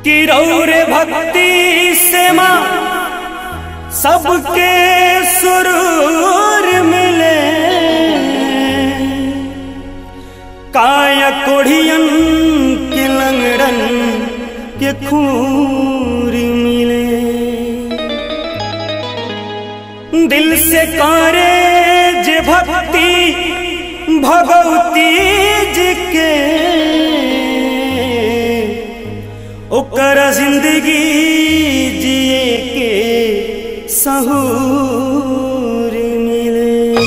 कि रौरे भक्ति से माँ सबके सुरूर मिले काया कोढ़ियन के लंगड़न के खूर मिले दिल से करे जे भक्ति भगवती जी के ओकर जिंदगी जिए के सहूर मिले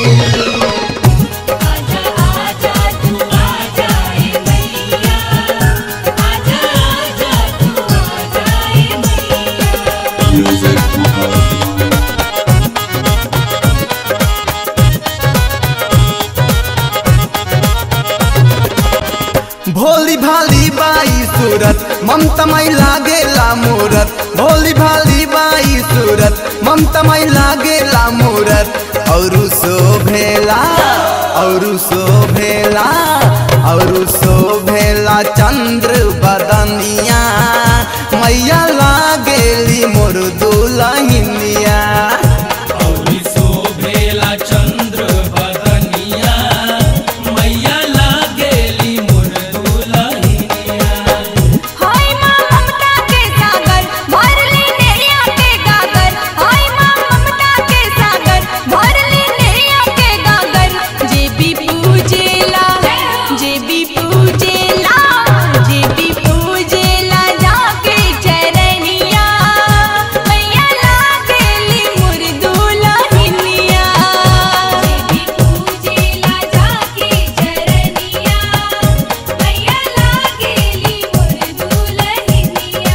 आजा आजा तू आजा ए मैया आजा आजा तू आजा ए मैया Music Mahal. भोली भाली बाई सूरत ममता मई लागेला मूरत भोली भाली बाई सूरत ममता मई लागेला मूरत औरु शोभेला औरु शोभेला औरु शोभेला चंद्र बदनिया मैया लागेली मोर दुलहिनिया औरी शोभेला चंद्र बदनिया मैया लागेली मोर दुलहिनिया हाय मां ममता के सागर भरली नैया के गागर हाय मां ममता के सागर भरली नैया के गागर जे भी पूजेला जे भी पूजेला जे भी पूजेला जाके चरनिया मैया लागेली मोर दुलहिनिया जे भी पूजेला जाके चरनिया मैया लागेली मोर दुलहिनिया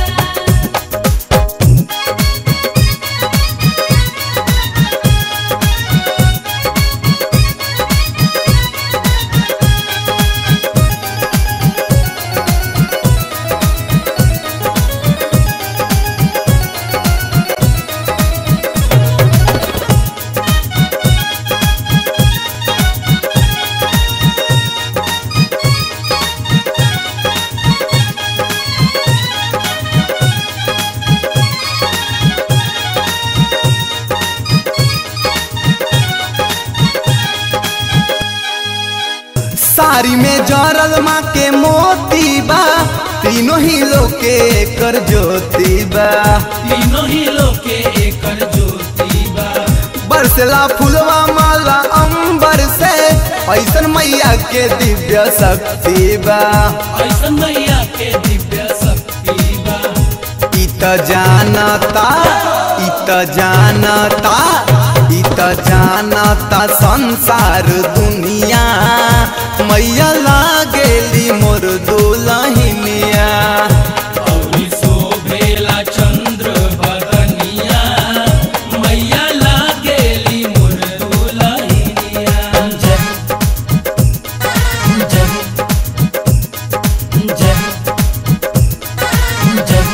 साड़ी में जरल माँ के मोती बा तीनों ही लोग के कर ज्योति बा तीनों ही लोके एकर ज्योति बा बरसला फुलवा माला अंबर से ऐसन मैया के दिव्य शक्ति बा ऐसन मैया के दिव्य शक्ति बा इत जानता इत जानता इत जानता संसार दुनिया मैया लागेली मोर दुलहिनिया औरी शोभेला चंद्र बदनिया मैया लागेली मोर दुलहिनिया जय जय जय जय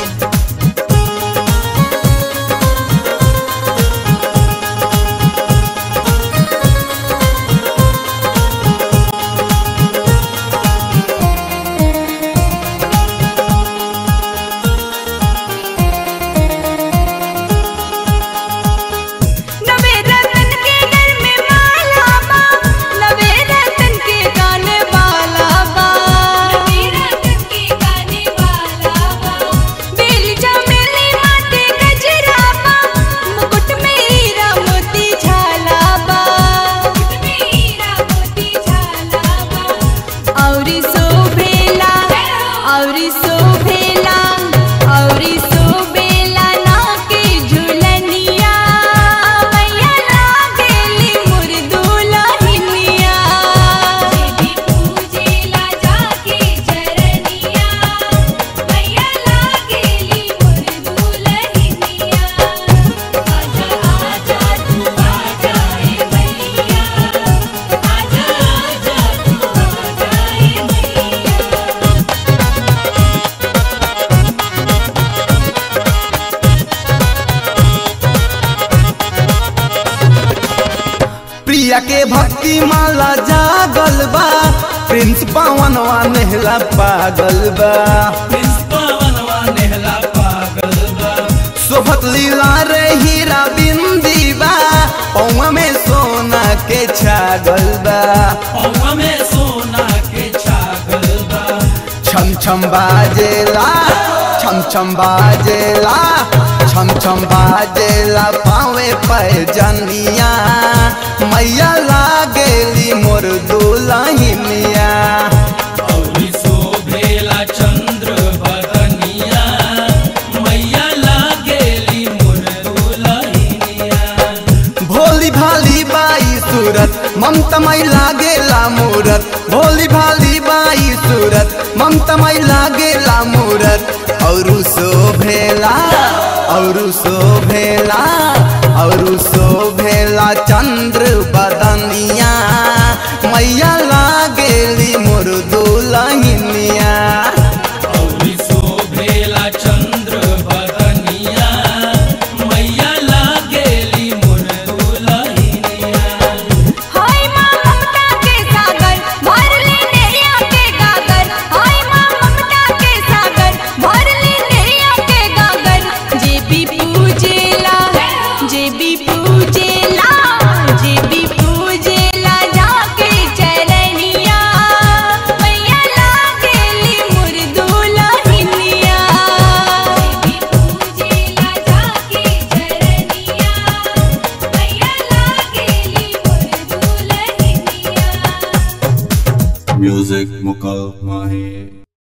नवे रतन के घर में माला बा नवे रतन के गाने वाला बा नवे रतन के गाने वाला बा बेल चमेली माथे गजरा बा मुकुट में हीरा मोती झाला बा मुकुट में हीरा मोती झाला बा औरी शोभेला औरी शोभेला औरी शोभेला ना के झुलनिया मैया लागेली मोर दुलहिनिया देवी पूजेला जाके चरनिया मैया लागेली मोर दुलहिनिया आजा आजा तू आजा ए मैया आजा आजा तू आजा ए मैया प्रिया के भक्ति माला जागल बा प्रिंस पवनवा नेहला पागल बा प्रिंस पवनवा नेहला लागल बा पौवा में सोना के छागल बा छम छम बाजेला छम छम बाजेला छम छम बाजेला पावे पैजनिया मैया लागेली मोर दुलहिनिया औरी शोभेला चंद्र बदनिया मैया लागेली मोर दुलहिनिया भोली भाली बाई सूरत ममतमय लागेला मूरत भोली भाली बाई सूरत ममतमय लागेला मूरत औरु शोभेला औरु शोभेला औरु शोभेला चंद्र बदनिया मैया लागेली मोर दुलहिनिया औरी शोभेला चंद्र बदनिया मैया लागेली मोर दुलहिनिया हाय माँ ममता के सागर भर ले नैया के गागर हाय माँ ममता के सागर भर ले नैया के गागर जे भी पूजेला जे भी पूजेला जे भी पूजेला जाके चरनिया मैया लागेली मुर्दुलहिनिया जे भी पूजेला जाके चरनिया मैया लागेली मुर्दुलहिनिया Music Mukal Mahi